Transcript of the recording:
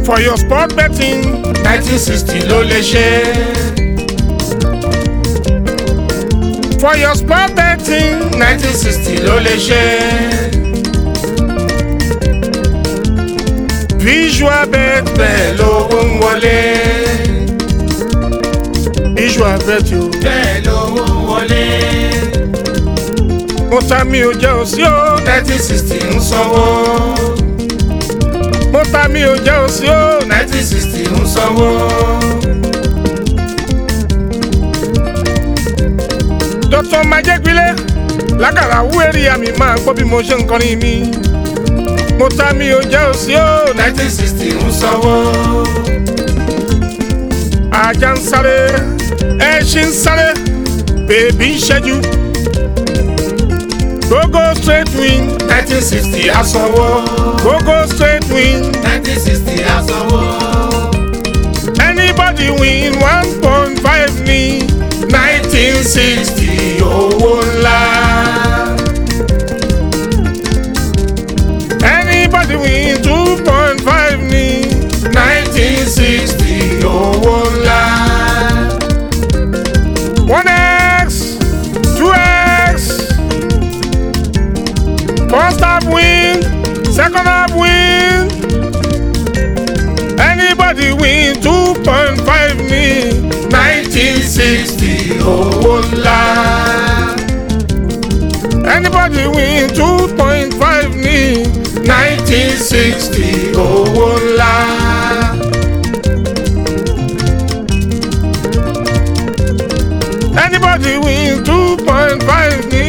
for your sport betting nineteen sixty ló lè ṣe. for your sport betting nineteen sixty ló lè ṣe. visual bet bẹ́ẹ̀ lówó ń wọlé. visual bet o bẹ́ẹ̀ lówó ń wọlé. mo ta mi ò jẹ́ òsí o nineteen sixty ń sanwó. mo ta mi ò jẹ́ òsí o nineteen sixty ń sanwó. dr majẹ́gbélé lágàrà wúwẹ́rì àmì máa gbọ́ bí mo ṣe ń kọrin mi mo ta mi ò jẹ́ òsí o nineteen sixty ń sanwó. ajá ń sáré ẹṣin ń sáré bèbí ń ṣẹ́jú gogo straight win nineteen sixty á sanwó. gogo straight win nineteen sixty á sanwó. anybody win one point five ní nineteen sixty owó ńlá. anybody win two point five ní nineteen sixty owó ńlá. one x two x first half win second half win anybody win two point five ní nineteen sixty owó ńlá. anybody win two point five ní nineteen sixty owó ńlá. anybody win two point five ní